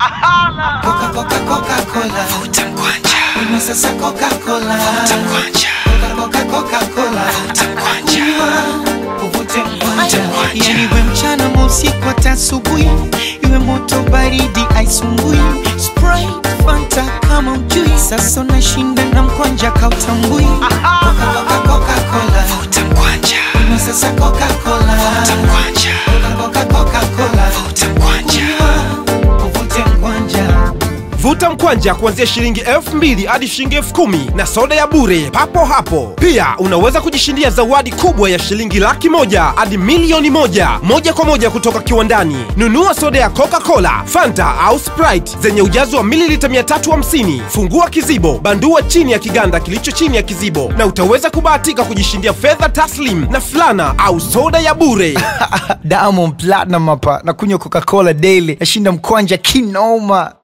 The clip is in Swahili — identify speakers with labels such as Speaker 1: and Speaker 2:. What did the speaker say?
Speaker 1: Coca Coca Coca Cola.
Speaker 2: Vuta mkwanja,
Speaker 1: Kunywa sasa Coca Cola.
Speaker 2: vuta mkwanja,
Speaker 1: Coca Coca Coca Cola.
Speaker 2: vuta mkwanja.
Speaker 1: Uvute mkwanja.
Speaker 2: mkwanja.
Speaker 1: Yani iwe mchana ama usiku hata asubuhi, iwe moto baridi aisumbui. Sprite, Fanta kama ujui, sasa unashinda na mkwanja kautambui. Coca Coca Coca Cola.
Speaker 2: Vuta mkwanja,
Speaker 1: Kunywa sasa Coca Cola.
Speaker 2: vuta mkwanja,
Speaker 1: Coca Coca Cola.
Speaker 2: vuta mkwanja.
Speaker 1: Uvute mkwanja.
Speaker 3: Vuta mkwanja kuanzia shilingi elfu mbili hadi shilingi elfu kumi na soda ya bure papo hapo. Pia unaweza kujishindia zawadi kubwa ya shilingi laki moja hadi milioni moja moja kwa moja kutoka kiwandani. Nunua soda ya Coca-Cola, Fanta au Sprite zenye ujazo wa mililita 350. Fungua kizibo, bandua chini ya kiganda kilicho chini ya kizibo, na utaweza kubahatika kujishindia fedha taslim na fulana au soda ya bure.
Speaker 4: Diamond Platinum hapa na kunywa Coca-Cola daily, nashinda mkwanja kinoma.